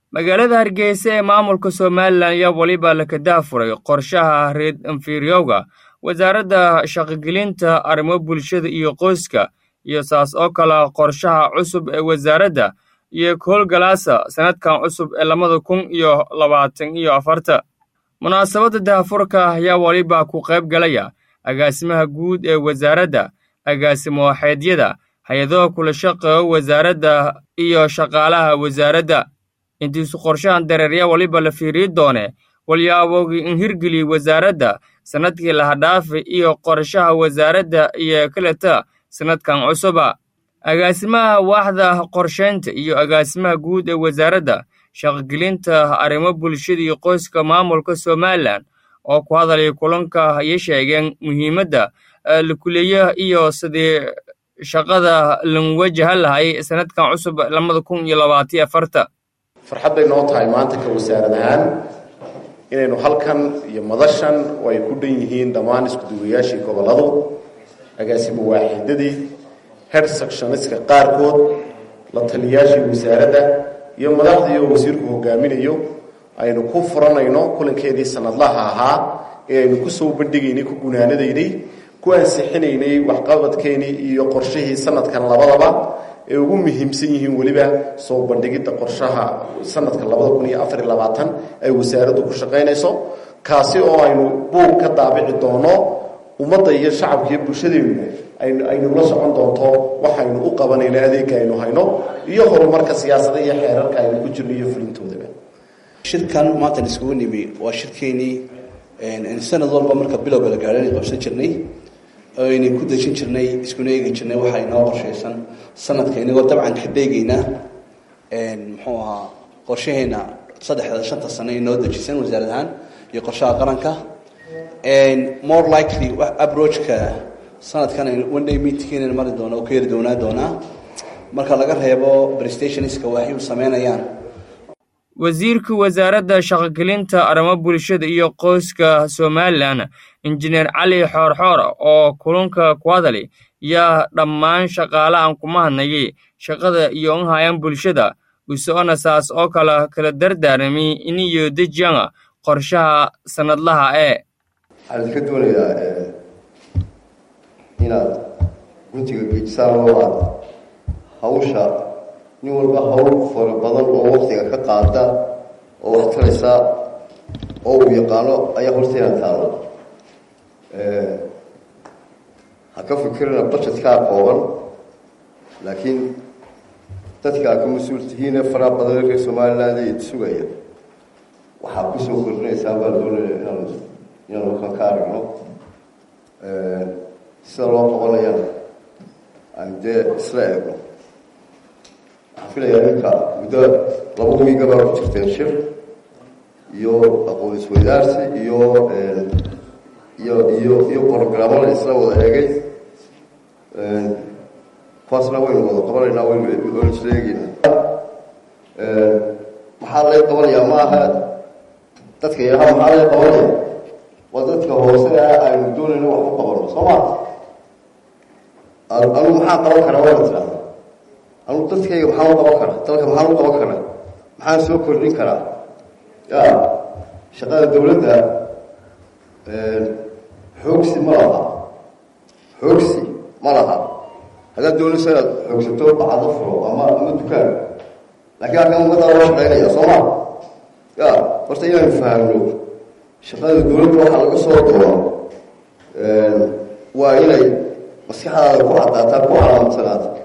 magaalada hargeysa ee maamulka somalilan ayaa weliba la kadaafuray qorshaha reed inferiowga wasaaradda shaqogelinta arrimo bulshada iyo qoyska iyo saas oo kale qorshaha cusub ee wasaaradda iyo howlgalaasa sannadkan cusub ee labada kun iyo labaatan iyo afarta munaasabadda daafurka ayaa weliba ku qayb galaya agaasimaha guud ee wasaaradda agaasimo waxeedyada hay-adaha kula shaqeeyo wasaaradda iyo shaqaalaha wasaaradda intiisu qorshahan dareerya weliba la fiiriyi doone walyaabogii in hirgeliyey wasaaradda sannadkii lahadhaafi iyo qorshaha wasaaradda iyo kaleta sannadkan cusuba agaasimaha waaxda qorshaynta iyo agaasimaha guud ee wasaaradda shaqogelinta arrimo bulshada iyo qoyska maamulka somalilan oo ku hadalaya kulanka ayay sheegeen muhiimadda lakuleeyaha iyo sidii shaqada lan wajahan lahay sannadkan cusub labada kun iyo labaatiyo afarta farxad bay noo tahay maanta ka wasaarad ahaan inaynu halkan iyo madashan oo ay ku dhan yihiin dhammaan iskuduwayaashii gobolladu agaasimo waaxidadii head sectioniska qaarkood la taliyaashii wasaaradda iyo madaxdii oo wasiirku hogaaminayo aynu ku furanayno kulankeedii sanadlaha ahaa ee aynu kusoo bandhigaynay ku gunaanadaynay ku ansixinaynay waxqabadkeenii iyo qorshihii sanadkan labadaba ee ugu muhiimsan yihiin weliba soo bandhigidda qorshaha sanadka labada kun iyo afar iyo labaatan ay wasaaraddu ku shaqaynayso kaasi oo aynu buug ka daabici doono ummadda iyo shacabka iyo bulshadeenu aynu la socon doonto waxaynu u qabanayno adeega aynu hayno iyo horumarka siyaasada iyo xeerarka aynu ku jirno iyo fulintoodaba shirkan maantan iskugu nimi waa shirkeenii sanad walba marka bilowga la gaadhan qabsan jirnay aynan ku dejin jirnay iskuna eegi jirnay waxa inoo qorshaysan sanadka inagoo dabcan ka dheegayna muxuu ahaa qorshaheena saddexda shanta sano inoo dejisan wasaarad ahaan iyo qorshaha qaranka more likely approachka sanadkan one day meetingkeena mari doona oo ka yari doonaa doonaa marka laga reebo prestationska waxay u sameynayaan wasiirka wasaaradda shaqogelinta arrimo bulshada iyo qoyska somalilan injineer cali xoorxoor oo kulunka ku hadali yaa dhammaan shaqaalahan kuma hadnayay shaqada iyo in hayaan bulshada usoona saas oo kale kala dardaarami iniyo dejiyana qorshaha sannadlaha ee waxaan idinka doonayaa inaad guntiga geejisaan oo aad hawsha nin walba hawl fara badan oo waktiga ka qaada oo wax taraysa oo uu yaqaano ayaa horteena taalo ha ka fikirina budgetkaa kooban laakiin dadka aad ka mas-uul tihiine faraha badan reer somaliland ee sugaya waxaa kusoo kordhinaysaa baa doonaya inaan inaan halkan ka aragno sida loo qabanayana aan dee isla eegno waxaan filayaa ninka muddo laba wiiga baa ku jirteen shir iyo aqoon isweydaarsi iyo iyo iyo iyo brogramo la isla wada eegay kuwaasna waynu wada qabanaynaa waynu waynu isla eegeynaa maxaa lay qabanayaa ma aha dadka yaraha maxaa lay qabanaya waa dadka hoose aynu doonayno wax u qabano soo ma anugu maxaa qaban karaa waana tirahda anugu dadkayga maxaan u qaban karaa dalka maxaan u qaban karaa maxaan soo kordhin karaa ya shaqada dawladda xoogsi ma laha xoogsi ma laha haddaad doonayso inaad xoogsato bacado furo ama ama dukaan laakiin halkan ummaddaa loo shaqaynaya soo ma ya horta inaynu fahamno shaqada dawladda waxaa laga soo doono waa inay maskaxdaada ku cadaataa ku calaamadsanaato